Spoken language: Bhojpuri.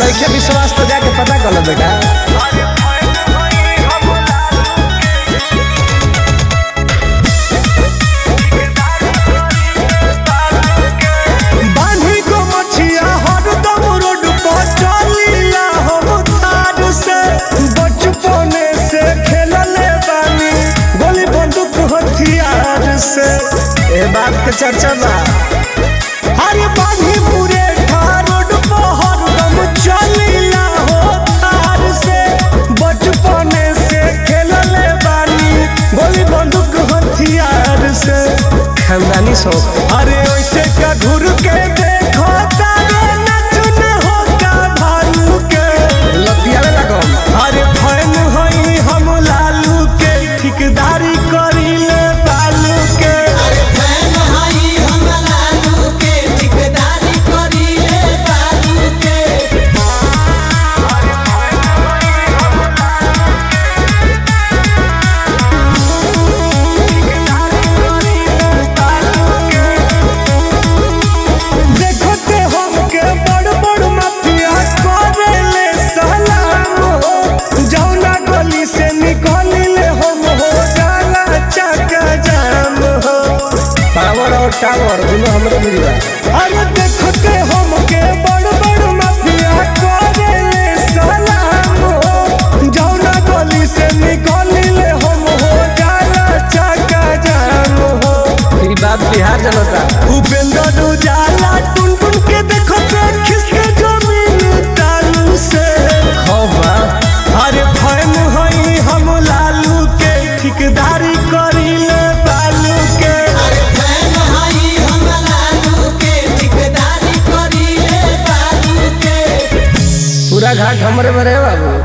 नइखे विश्वास तो जाके पता कर लो बेटा बांधी को मछिया हरदम रोड पर चलीला हम थार से बचपने से खेलले बानी गोली बंदूक हथियार से ए बात के चर्चा बा अरे बांधी पूरे ठार रोड पर हरदम चलीला हो थार से बचपने से खेलले बानी गोली बंदूक हथियार से खानदानी शौक अरे ऐसे का घुर के देखो तारे नचन होता भालू के लतिया में लागल अरे फैन हई हम लालू के ठिकदारी करीले बालू के देखो ते हमके बड़ बड़ माफिया करेले सलाम हो जौना गली से निकलिले हम हो जाला चका जाम हो पावर और टावर दोनों हमरे मिली बा अरे देखते हमके बड़ बड़ माफिया करेले सलाम हो जौना गली से निकलिले हम हो जाला चका जाम हो ई बात बिहार जनता उपेंद्र उजाला टुन टुन के देखो ते खिसके जमीन तालू से खौफ बा अरे फैन हई हम लालू के ठिकदारी करीले बालू के पूरा घाट हमरे में रहे बाबू